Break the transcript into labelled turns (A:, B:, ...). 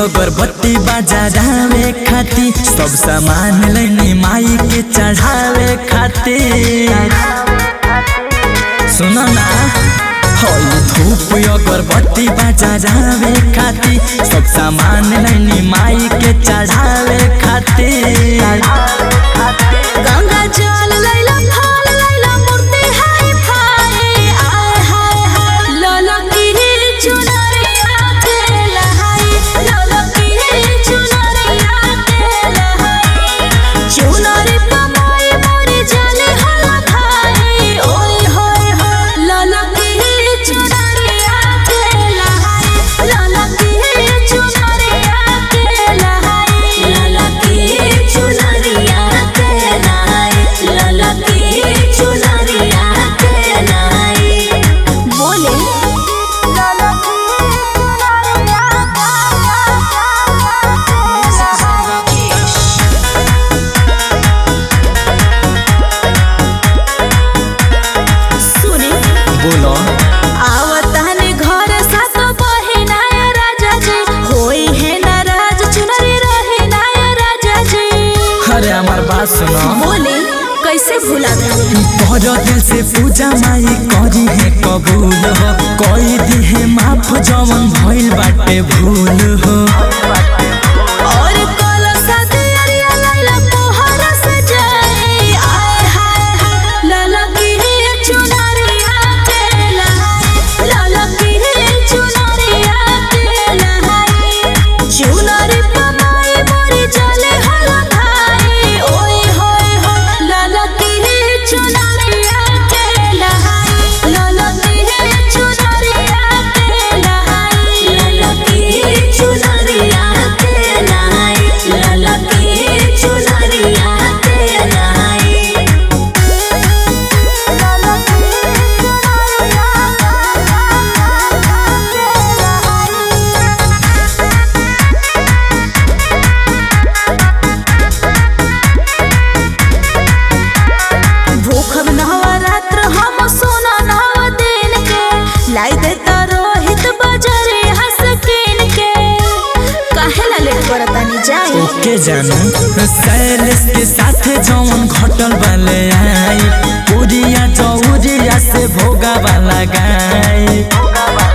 A: अगरबत्ती बाजारावे खाती सब सामान लेने माई के चढ़ावे खाती सुनो ना हई धूप अगरबत्ती बाजारावे खाती सब सामान लेने माई के चढ़ावे खाती
B: गंगा जल लैला फल लैला मूर्ति हाय फाय आय हाय हाय ललकी चुनरिया के लहाई ललकी चुनरिया के लहाई चुनरी पमाई मोरी जले हला खाई ओय होय होय ललकी चुनरिया के लहाई ललकी चुनरिया के लहाई ललकी चुनरिया के लहाई ललकी चुनरिया के लहाई बोले ललकी सुनी
A: बोलो
B: आवतानी घर सात बहिना राजा जी होई है नाराज चुनरी रहे ना राजा जी
A: अरे हमार बात सुनो
B: बोले कैसे भुला गई
A: बड़ दिल से पूजा माई करी है कबूल हो कोई दी है माफ जवन भइल बाटे भूल हो
B: और कलसा दियरिया लैला पोहरा सजाए आय हाय हाय ललकी चुनरिया के लहाई ललकी चुनरिया के लहाई चुनरी पमाई मोरी जले हला भाई ओए होय होय ललकी चुनरिया के लहाई ललकी चुनरिया के लहाई ललकी चुनरिया के लहाई ललकी चुनरिया के लहाई भूखब नवरात्र हम सोना नव दिन के लाई दे त रोहित बजरे हंस किन के काहे ला लेट करतानी जाई
A: ओके जानू सैलेस के साथ जवन घटल वाले आई पूरिया चौरिया से भोगा वाला गाय